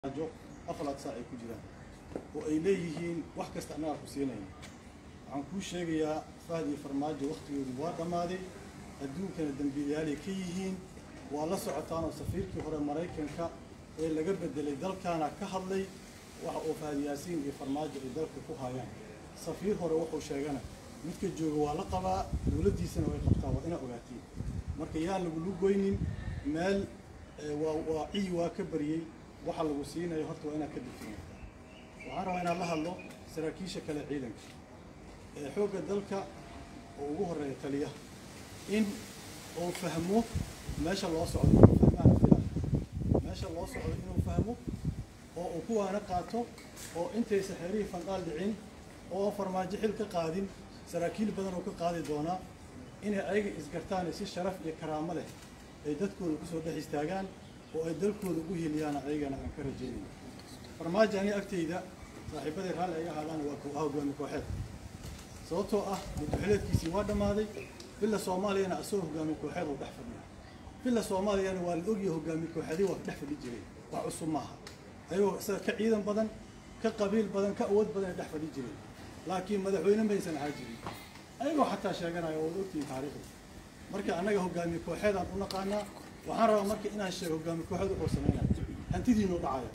jo afalaad saac ay ku jiraan oo ay leeyihiin wax kasta annagaa ku siinayna waxaan kuu sheegayaa fahd iyo farmaajo wakhtigoodu waa dhammaaday adduunkana dembiilayaalay ka yihiin waa la socotaanoo safiirkii hore maraykanka ee laga bedelay dalkaana ka hadlay waxa uu fahad yaasiin iyo farmaajo ay dalka ku hayaan safiir hore wuxuu sheegana midka jooga waa la qabaa dowladdiisana way qabtaa waa inaa ogaatiin marka yaan lagulu goynin meel waa waa ciyi waa ka baryey waxa lagu siinayo horta waa inaad ka digtoonaataa waxaan rabaa inaad la hadlo saraakiisha kale ciidanka ee xoogga dalka oo ugu horreeya taliyaha in uu fahmo meesha loo socdo inuu fahmaan filan meesha loo socdo inuu fahmo oo uu kuwaana qaato oo intaysa xeerihii fandhaal dhicin oo farmaajo xil ka qaadin saraakiil badan oo ka qaadi doonaa inay ayaga isgartaan si sharaf iyo karaamo leh ay dadkooda kusoo dhex istaagaan oo ay dalkooda ugu heliyaana ayagana aan ka rajaynayno farmaajo ani agtayda saaxiibaday raalli ay ahaadaan waa kooxaha hogaami kooxeed sababtoo ah muddaxileedkiisii waa dhammaaday billa soomaaliyana asagoo hogaami kooxeed uu dhex fadhiya billa soomaaliyana waa la ogyahay hogaami kooxeedii waa dhex fadhi jiray wax cusub maaha ayagoo isaga ka ciidan badan ka qabiil badan ka awood badan ay dhex fadhi jireen laakiin madaxweyne maysan ahaa jirin ayagoo xataa sheeganaya waad ogtihiin taariikhda marka annaga hogaami kooxeedaan u naqaanaa waxaan rabaa marka inaan sheego hogaami kooxeed wuxuu sameynaya hantidiinu dhacaya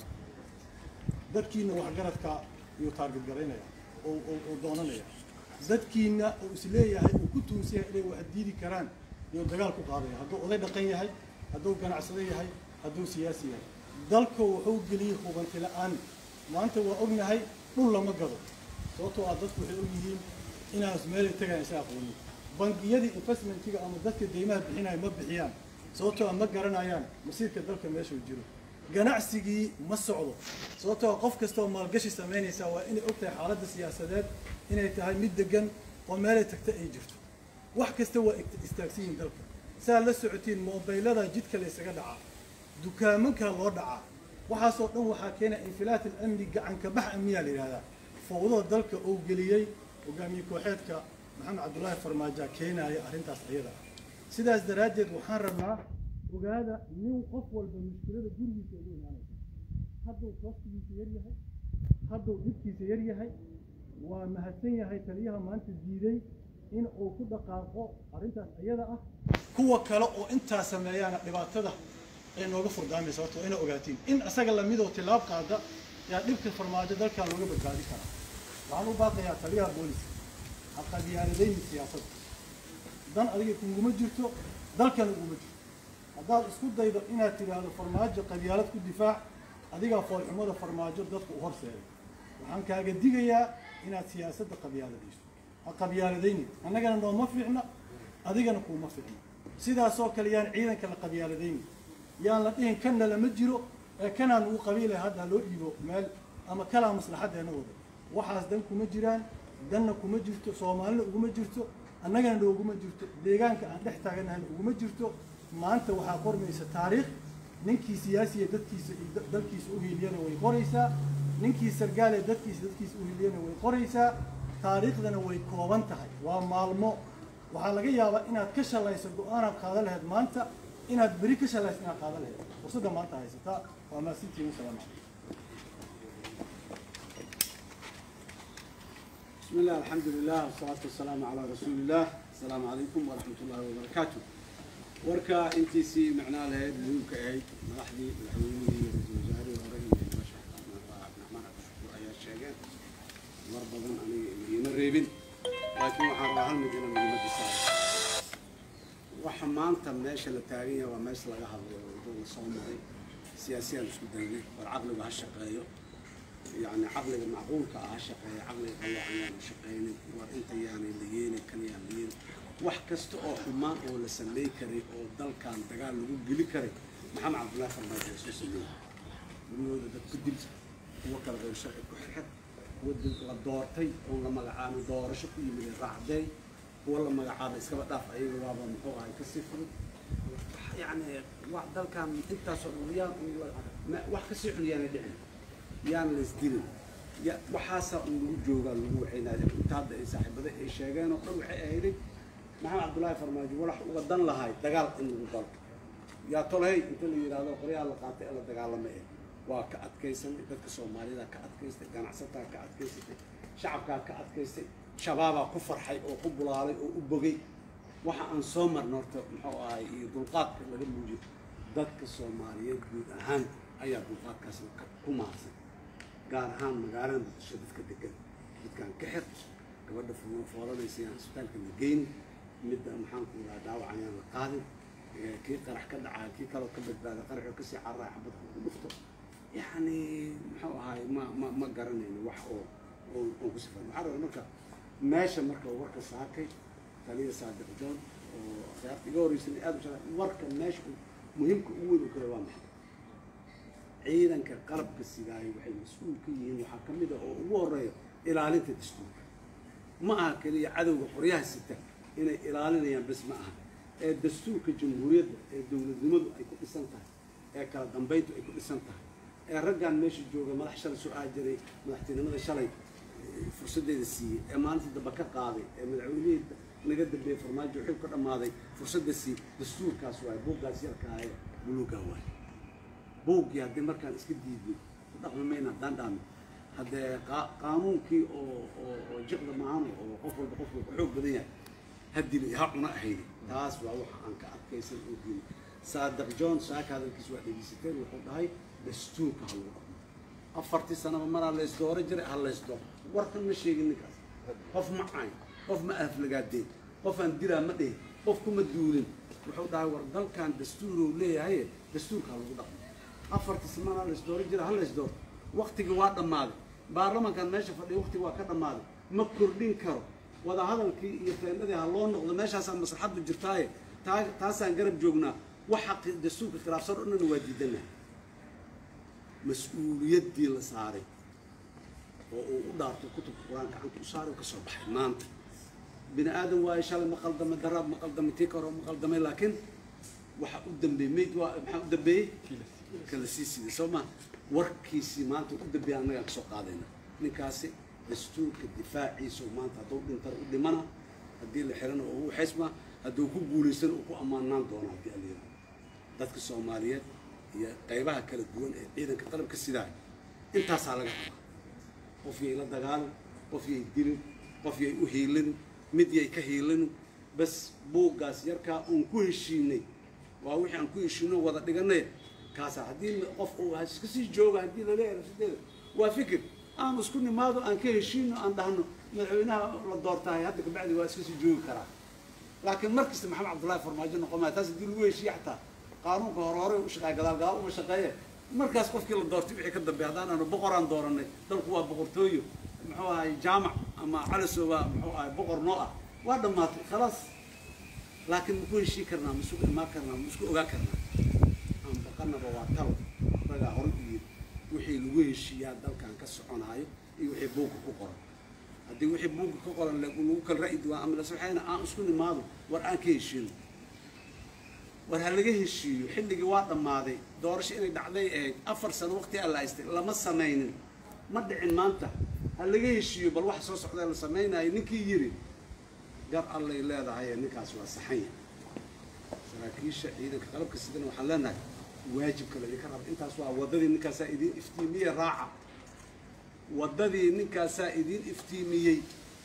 dadkiina waxgaradka iyuu taarget garaynaya oo doonanaya dadkiina uu isleeyahay uu ku tuunsan yahay inay wax diidi karaan iyuu dagaal ku qaadaya hadduu oday dhaqan yahay hadduu ganacsado yahay hadduu siyaasi yahay dalka wuxuu geliyey hubanti la-aan maanta waa ognahay dhul lama gado sababtoo ah dadku waxay ogyihiin inaas meelay tagayan isa aqoonin bangiyadii investmentiga ama dadka deymaha bixinaya ma bixiyaan sababtoo ma garanayaan masiirka dalka meeshuu jiro ganacsigii ma socdo sababtoo qof kastaoo maalgashi samaynaysaa waa inay og tahay xaaladda siyaasadeed inay tahay mid degan oo meelay tagta ay jirto wax kasta waa istaagsan yihiin dalka saa la socotiin moobaylada jidka la ysaga dhacaa dukaamankaa loo dhacaa waxaasoo dhan waxaa keena infilaat alamni gacanka bax amniyaa la yidhahdaa fowdada dalka uu geliyey hogaamiye kooxeedka maxamed cabdullaahi farmaaja keenaaya arrintaas ayada ah sidaas daraaddeed waxaan rabnaa ogaada nin qof walba mushkilada gurigiisa ugu imaanaysa hadduu koostigiisa yar yahay hadduu dhibkiisa yar yahay waa mahadsan yahay taliyaha maanta diiday in uu ku dhaqaaqo arrintaas ayada ah kuwa kale oo intaa sameeyaana dhibaatada ay nooga furdaamaysa horta waa ina ogaatiin in isaga lamidoo tilaab qaada yaa dhibka farmaajo dalkaa looga badbaadi karaa waxaan u baaqayaa taliyaha booliska ha qabyaaladayni siyaasadda dan adiga kuguma jirto dalkana uguma jirto haddaad isku daydo inaad tidhaahdo farmaajo qabyaalad ku difaac adigaa foolxumada farmaajo dadku u horseeday waxaan kaaga digayaa inaad siyaasadda qabyaaladayso ha qabyaaladayni annagana nooma fiicna adigana kuuma fiicna sidaasoo kale yaan ciidanka la qabyaaladayni yaan la dhihin kanna lama jiro ee kanaan ugu qabiilay hadda loo dhiibo meel ama kalaa maslaxaddeena wada waxaas dan kuma jiraan danna kuma jirto soomaalina uguma jirto annagana nooguma jirto deegaanka aan dhex taaganahayna uguma jirto maanta waxaa qormaysa taariikh ninkii siyaasiya dadkiisa iyo dalkiisa u hiiliyana way qoraysaa ninkii sargaale dadkiisa dadkiisa u hiiliyana way qoraysaa taariikhdana way kooban tahay waa maalmo waxaa laga yaabaa inaad ka shalayso go-aanaad qaadan lahayd maanta inaad beri ka shalayso inaad qaadan lahayd fursadda maanta haysataa waa maasintiin wasalaamu calaykum بسم الله الحمد لله والصلاة والسلام على رسول الله السلام عليكم ورحمة الله وبركاته وركا انتي سي معناه لهي مهمك اهي مدحدي مدحويني رئيس الوزراء ورجل ما شاء الله عبد الرحمن عبد الشكور ايا الشيخين مربضا اني مدينة ريبن لكن waxaan rabaa hal mid inaan muhiimadda saaro waxa maanta meesha la taagan yahay waa meesha laga hadlayo wadada la soo maray siyaasiyaan isku daynay war caqligu ha shaqeeyo يعني عقلك معقول كها شقي عقلك الله عيان شقيني وانت يعني ليين كان يعني ليين wax kasta oo xumaan oo la sameey karay oo dalkan dagaal lagu geli karay maxamed cabdullaahi farmaajo soo sameeyey guriyooda dad ku dil kuwa kale qeyb sharci ku xirxir kuwa la doortay oo la magacaabay doorasho ku yimid raacday kuwa la magacaabay iskaba dhaaf ayaga waaba muxuu ahay kasii fudud yani wax dalkan intaasoo dhan yaan wax kasii xun yaanay dhicin yaan la isdilin waxaasaa un lagu joogaa lagu waxaynaaya inta hadda ay saaxiibada ay sheegeen oo dhan waxay ahayday maxamed cabdullaahi farmaajo walax uga dan lahay dagaal in lagu galo yaa tolhay inta la yidhaahdo qoryaha la qaatay ee la dagaalamay eh waa ka adkaysanay dadka soomaalida ka adkaystay ganacsataa ka adkaysatay shacabkaa ka adkaystay shabaabaa ku farxay oo ku bulaalay oo u bogay waxa aan soo marna horta muxuu ahay iyo dulqaadka laga muujiyo dadka soomaaliyeed guud ahaan ayaa dulqaadkaas ku maadsan gaar ahaan magaalada muqdisho dadka degan dadkaan ka xir gabadha foolanaysa yaan isbitaalka la geyn midda maxaan ku rahaa dhaawacan yaan la qaadin kii qarax ka dhacaa kii kaloo ka badbaada qaraxoo kasii carraa xabadka ku dhufto yacni muxuu ahaay ma ma ma garanayno wax oo oo oo ku sifan waxaa raba marka meesha marka warka saakay taliya saadiq joon oo akhyaarta iga horreysay aad u jeclaa warka meesha muhiimka ugu weyn u kale waa maxay ciidanka qalabka sidaayo waxay mas-uul ka yihiin waxaa ka mid ah oo ugu horeeya ilaalinta dastuurka ma aha keliya cadowga qoryaha sita inay ilaalinayaan bes ma aha ee dastuurka jamhuuriyadda ee dowladnimadu ay ku dhisan tahay ee kala dambayntu ay ku dhisan tahay ee raggan meesha jooga madax shalay soo aajiray madaxtinimada shalay fursaddeeda siiyey ee maalintii dambe ka qaaday ee madaxweynihii naga dambeeyey farmaajo xil ka dhammaaday fursadda siiyey dastuurkaas waaye buuggaas yarkaa ee buluugaa waaye buuggii haddii markaan iska diidnay ku dhaqmi mayna haddaan dhaami haddee qaanuunkii oo oo oo jiqda maahano oo qof walba qofka ku xoog badan yahay haddina ha cuna ahaydi taas waa waxa aan ka adkaysan oo diinay saadiq john saaka hadalkiis waa dhegeysateen wuxuu dhahay dastuurka ha lagu dhaqmo afartii sanaba maraa laysdooro jiray ha laysdooro warkan ma sheegin ninkaas qof ma cayn qof ma aflagaadeen qof aan diraa ma dhihin qof kuma duulin wuxuu dhahay war dalkan dastuuruu leeyahay dastuurka ha lagu dhaqmo afartii sanana laysdooro jira ha laysdooro waktigii waa dhammaaday baarlamankan meesha fadhiya waktigii waa ka dhammaaday ma kordhin karo wadahadalkii iyo feendadii ha loo noqdo meeshaasaa maslaxaddu jirtaaye taa taasaan garab joognaa waxa dastuurka khilaafsan o dhan waa diidana mas-uuliyaddii la saaray oo uu u dhaarto kutubka qur-aan gacanta u saaray oo ka soo baxay maanta bini aadam waayo shalay ma qaldamay daraab ma qaldamay tii karo ma qaldamay laakiin waxa u dambeeyey mayd waa maxaa u dambeeyey kala sii siday soo ma warkiisii maanta u dambeeya annagaan kasoo qaadayna ninkaasi dastuurka difaaciisa maanta hadduu dhintana u dhimana haddii la xirana oo u xisma hadduu ku guulaystana uu ku ammaanaan doona haddii aliyah dadka soomaaliyeed iyo qaybaha kala duwan ee ciidanka qalabka sidaay intaasaa laga rabaa qof yay la dagaalin qof yay dilin qof yay u hiilinin mid yay ka hiilinin bas buuggaas yarkaa uun ku heshiinay waa wixii aan ku heshiino wada dhiganay kaasa haddii qof uu iska sii jooga haddii laleeyahay rasideeda waa fikir aan isku nimaado aan ka heshiino aan dhahno madaxweynaha la doortahay hadda kabacdi waa iska sii joogi karaa laakiin mar kasta maxamed cabdullahi farmaajo noqon maya taas haddii lagu heshiiye xataa qaanuunka hore hore u shaqeeya gadaal gadaal uma shaqeeye markaas qofkii la doortay wixii ka dambeeya haddaan aanu boqoraan dooranay dalku waa boqortooyo muxuu ahay jaamac ama calisoba muxuu ahay boqor noo ah waa dhammaatay khalaas laakiin maku heshii karnaa ma isku imaan karnaa ma isku ogaan karnaa aan baqanaba waa talo ragaa hore u yiri wixii lagu heshiiyaa dalkan ka soconaayo iyo wixii buugga ku qoran haddii wixii buugga ka qoran lagu kala ra'yi duwaan ama lasaxayna aan isku nimaado war aan ka heshiino war ha laga heshiiyo xilligii waa dhammaaday doorasho inay dhacday ahayd afar sano waqti aan la haystay lama samaynin ma dhicin maanta ha laga heshiiyo bal waxa soo socda la samaynayo ninkii yiri gar allay leedahay ninkaas waa saxanya saraakiisha ciidanka qalabka sidana waxaan leenahay waajibka laydinka raba intaas waa waddadii ninkaasaa idiin iftiimiye raaca waddadii ninkaasaa idiin iftiimiyey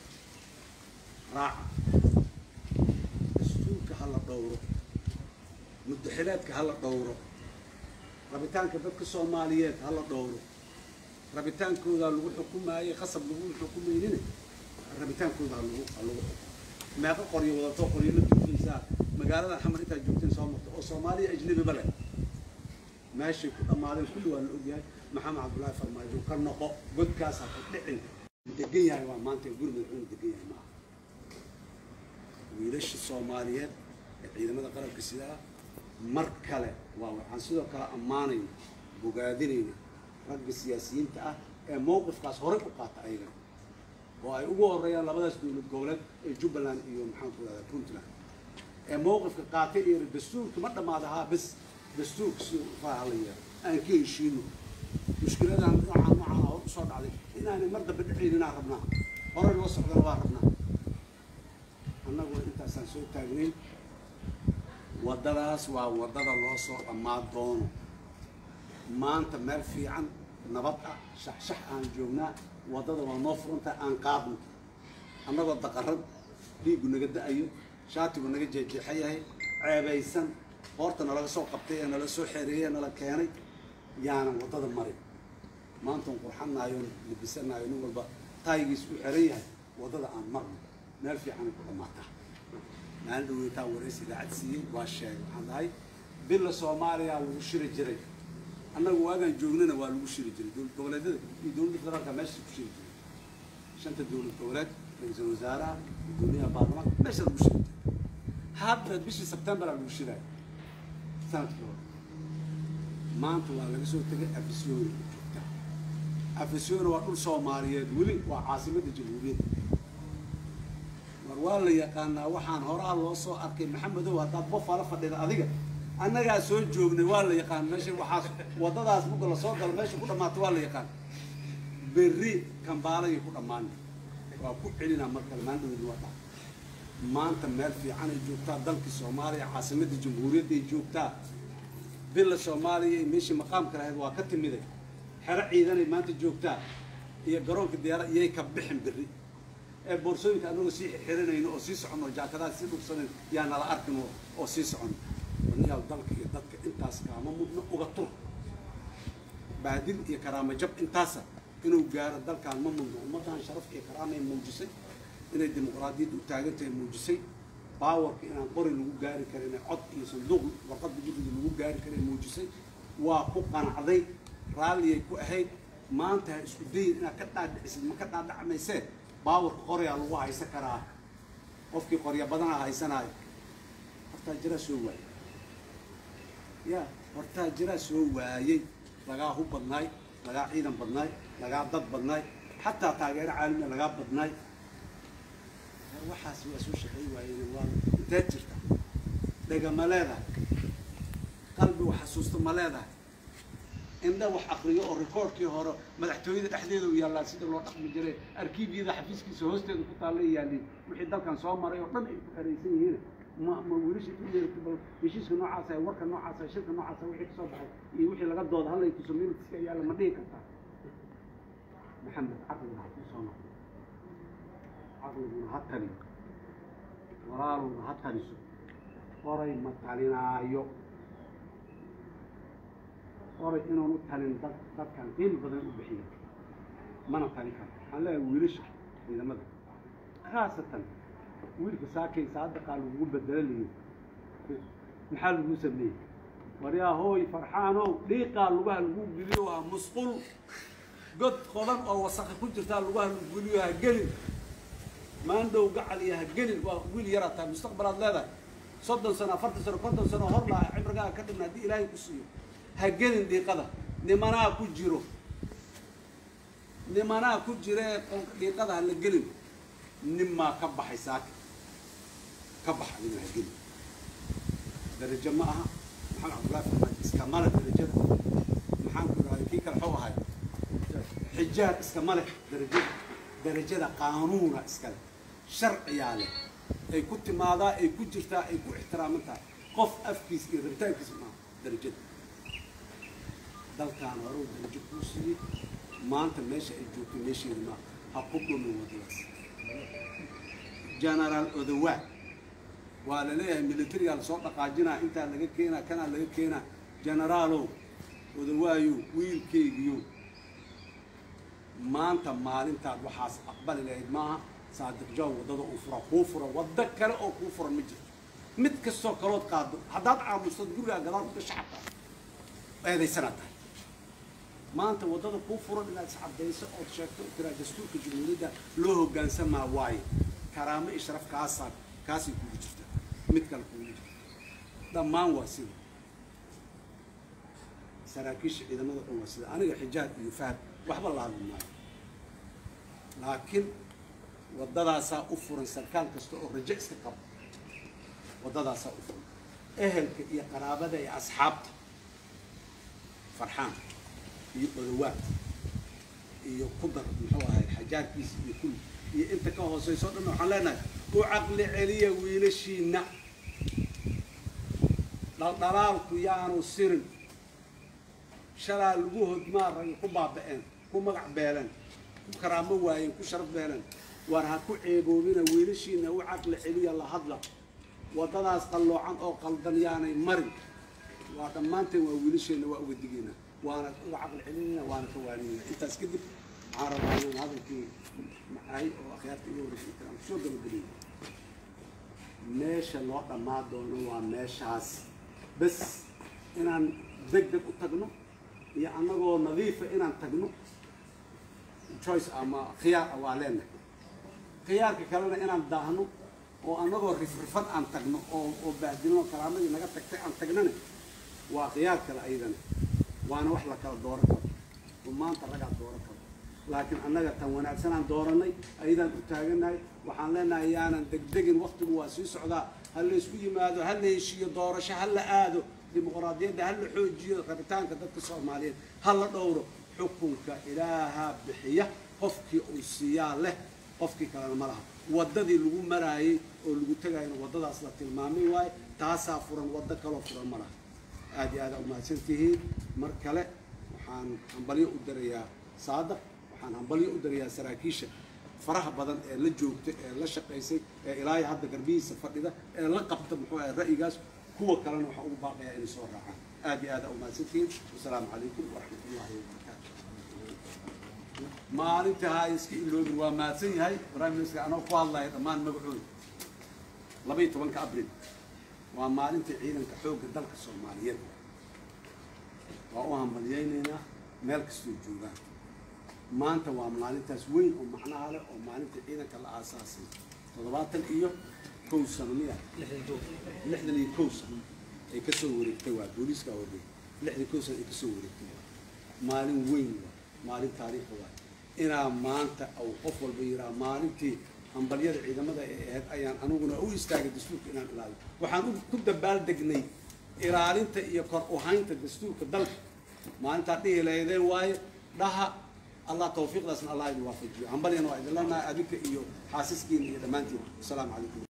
raaca dastuurka ha la dhowro muddaxilaadka ha la dhowro rabitaanka dadka soomaaliyeed ha la dhowro rabitaankooda lagu xukumaayey qasab lagu xukumaynine rabitaankooda ha lagu ha lagu xukumo meeqa qoryo wadato qoryo la duufaysaa magaalada xamar intaad joogteen soo marto oo soomaaliya ajnabiba leh meeshay ku dhammaadeen kulli waa la ogyahay maxamed cabdullaahi farmaajo ka noqo godkaas ha ka dhicin degan yahay waa maanta guri madaxweyne degan yahay maaha wiilasha soomaaliyeed ee ciidamada qalabka sidaa mar kale waa waxaan sidoo kale ammaanayna bogaadinayna ragga siyaasiyiinta ah ee mowqifkaas horey u qaata ayaga oo ay ugu horeeyaan labadaas dowlad goboleed ee jubbaland iyo maxaan ku rahdaa puntland ee mowqifka qaatay iyo dastuurka ma dhammaada haa bes dastuurka si faaha la yeelo aan ka heshiino mushkiladan noocaan noocaan hor usoo dhacday inaanay mar dambe dhicin inaan rabnaa horey loo socdana waa rabnaa annaguna intaasaan soo taagnayn waddadaas waa waddada loo soo dhammaan doono maanta meel fiican nabad ah shaxshax aan joognaa waddada waa noo furanta aan qaadno annagoo daqarad dhiiggu naga da-ayo shaatigu naga jeejeexa yahay ceebaysan hoorta nalaga soo qabtay ee nala soo xeereeyey ee nala keenay yaanan waddada marin maantaan qurxanaayo libisanayo nin walba taayigiis u xeran yahay waddada aan marno meel fiicanay ku dhammaataa maalin dhaweytaa waraysi idaacad siiyey waa sheegay waxaan dhahay billa soomaaliya lagu shiri jiray annagu waagaan joognana waa lagu shiri jiray dowlad goboleedyada iyo dowladda federaalka meesha ku shiri jiray shanta dowlad goboleed ra-iisul wasaaraha gudoomiyaha baarlamaanka meesha lagu shiri jiray hadda bishii sebtembaraa lagu shiraayo sanadkii hore maanta waa laga soo tegay afisyooni joogtaa afisyooni waa dhul soomaaliyeed weli waa caasimadda jamhuuriyadda war waa la yaqaanaa waxaan horaa loo soo arkay maxamedow haddaad bofala fadhida adiga annagaa soo joognay waa la yaqaan meesha waxaas waddadaas muga la soo galo meesha ku dhammaato waa la yaqaan berri kambaalayay ku dhammaanay waa ku celinaa mar kale maandhaweydi waa dhac maanta meel fiican ay joogtaa dalkii soomaaliya caasimadda jamhuuriyadda ay joogtaa bila soomaaliya iyo meeshii maqaamka lahayd waa ka timiday xero ciidanay maanta joogtaa iyo garoonka diyaara iyay ka bixin berri ee boorsooyinka anagoo sii xirinayno oo sii soconno jaakadaha sii dhugsanan yaa nala arkin oo- oo sii soconno walayaal dalka iyo dadka intaas kaama mudno uga tur baadil iyo karaamo jab intaasa inuu gaaro dalkaan ma mudno ummaddan sharaf iyo karaamay muujisay inay dimuqraadiyadda u taagan tahay muujisay baawarka inaan qori lagu gaari karin ee cod iyo sanduuq warqadda guddiga lagu gaari karin muujisay waa ku qanacday raalliyay ku ahayd maanta ha isku dayin inaad ka dhaadhicisid ma ka dhaadhacmaysee baawarka qoryaa lagu haysan karaa qofkii qorya badana haysanaayo hortaa jiraa soo waayey ya hortaa jiraa soo waayey lagaa hub badnaay lagaa ciidan badnaay lagaa dad badnaay xataa taageero caalamiya lagaa badnaay waxaas waa soo shaqey waayeen waa inteed jirta dhega ma leedahay qalbi wax xasuusta ma leedahay indha wax akriyo oo rikoorkii hore madaxtooyada dhexdeeda u yaallaa sida loo dhaqmi jiray arkiibyada xafiiskiisa hoosteeda ku taalla yaaliin wixii dalkan soo maray oo dhan ay ku xeraysan yihiin ma ma wiilashii ku yeerta bal heshiiska noocaasa warka noocaasa shirka noocaasa wixii kasoo baxay iyo wixii laga dooda hallay tuso minitiska yaalla ma dhihi kartaa maxamed caqliga ha ku soo noqdo caqliguna ha taliyo walaaluna ha taliso qoray ma talinaayo qoray inuun u talin dad dadkan qiimi badan u bixiya mana talin karo waxaan leeyahay wiilasha ciidamada khaasatan wiilka saakay saadaqaa lagugu bedelo lihi maxaa lagu sameeyey waryaa hooy farxaanow dhiiqaa lugaha lagu geliyo waa musqul god qodan oo wasakha ku jirtaa lugaha lagu geliyo ha gelin maandhow gacal iyo ha gelin waa wiil yaraa tahay mustaqbalaad leedahay soddon sano afartan sano konton sano hor laa cimrigaaga ka dhimna haddii ilaahay ku siiyo ha gelin dhiiqada nimanaa ku jiro nimanaa ku jira ee qolka dhiiqada ha la gelin ninmaa ka baxay saaka ka bax adiga ha gelin darajo ma aha maxamed cabdullahi farmaajo iskama leh darajada maxaan ku idhahday kii kale xuu ahay xijaar iskama leh darajada darajada qaanuuna iskale sharciyaa leh ay ku timaadaa ay ku jirtaa ay ku ixtiraaman tahay qof afkiis iyo rabitaankiisa maaha darajada dalkaan horuu darajo kuu siiyey maanta meesha ay joogto meesheeda maaha ha ku dhumin wadadaas genaraal odawaa waa la leeyahay militarigaa lasoo dhaqaajinaa intaa laga keenaa kanaa laga keenaa genaraalow odawaayow wiilkeygiyow maanta maalintaad waxaas aqbali lahayd maaha saadiq jaw waddada uu fura kuu fura waddo kale oo kuu furan ma jirto mid kastoo kalood qaado haddaad caamustad gurigaa gadaal ku gasho xataa eedaysanaad tahay maanta waddada kuu furan inaad iscadayso ood sheegto tiraa dastuurka jumhuuriyadda loo hoggaansamaa waaye karaamo iyo sharaf kaasaa kaasay kugu jirta mid kale kugu jirta dhammaan waa sida saraakiisha ciidamada dhan waa sida aniga xijaab iyo fahad waxba la hadli maayo laakiin waddadaasaa u furan sarkaal kasta oo rajo iska qabo waddadaasaa u furan ehelka iyo qaraabada iyo asxaabta farxaan iyo odawaad iyo kudar muxuu ahay xajaarkiisa iyo kulli iyo inta ka hooseyso o dhan waxaan leenahay u caqli celiya wiilashiina dhaldhalaalku yaanu sirin shalaa lagu hodmaa rag ku baaba'een ku magac beeleen ku karaamo waayeen ku sharaf beeleen waar ha ku ceeboobina wiilashiina u caqli celiya la hadla waddadaas qalloocan oo qaldan yaanay marin waa dhammaanteen waa wiilasheenna waa uga digaynaa waana uga caqli celinayna waana ka waaninayna intaas kadib waxaan rabaa inaan hadalkii macaay oo akhyaarta iga wareysay karaan kusoo gabageliyo meesha loo dhammaa doono waa meeshaas bas inaan deg deg u tagno iyo annagoo nadiifa inaan tagno choice ama khiyaar ah waa leenahay khiyaarka kalena inaan daahno oo annagoo rifrifan aan tagno oo oo bahdilno karaamadii naga tagtay aan tagnana waa khiyaar kale ayadana waana wax la kala dooran karo oo maanta ragaa dooran karo laakiin annaga tan wanaagsan aan dooranay ayadaan u taaganahay waxaan leenahay yaanan degdegin waktigu waa sii socdaa ha la isku yimaado ha la heshiiyo doorasho ha la aado dimuqraadiyadda ha la xoojiyo rabitaanka dadka soomaaliyeed ha la dhowro xukunka ilaaha bixiya qofkii uu siiyaa leh qofkii kalena ma laha waddadii lagu maraayey oo lagu tegayna waddadaas la tilmaamay waaye taasaa furan waddo kaloo furan ma laha aad iyo aad aa umahadsan tihiin mar kale waxaan hambalyo u darayaa saadaq waxaan hambalyo u darayaa saraakiisha faraha badan ee la joogta ee la shaqaysay ee ilaahay hadda garbihiisa fadhida ee la qabta muxuu ahay ra'yigaas kuwa kalena waxaan ugu baaqayaa inay soo raacaan aad iyo aad aa umahadsan tihiin wasalaamu calaykum waraxmat ullahi wabarakaatu maalinta ha iska iloobin waa mahadsan yahay prime minister anoo ku hadlaya dhammaan magacooda laba iyo tobanka abril waa maalinta ciidanka xoogga dalka soomaaliyeed waa u hambalyaynaynaa meel kastoo joogaan maanta waa maalintaas weyn oo macnaha leh oo maalinta ciidanka la aasaasay toddobaatan iyo kow sano miya lixdan iyo kow sano ay kasoo wareegtay waa booliiska horey lixdan kow sano ay kasoo wareegtay waa maalin weyn waa maalin taariikha waa inaa maanta uu qof walba yiraa maalintii hambalyada ciidamada ay ahayd ayaan aniguna u istaagay dastuurka inaan ilaaliyo waxaan u- ku dabaaldegnay ilaalinta iyo kor u haynta dastuurka dalka maalintaa dhihi lahaydeen waaye dhaha allah tawfiiqdaasna allah idin waafajiyo hambalyana waa idin leenahay adinka iyo xaasiskiina iyo dhammaantiin wasalaamu calaykum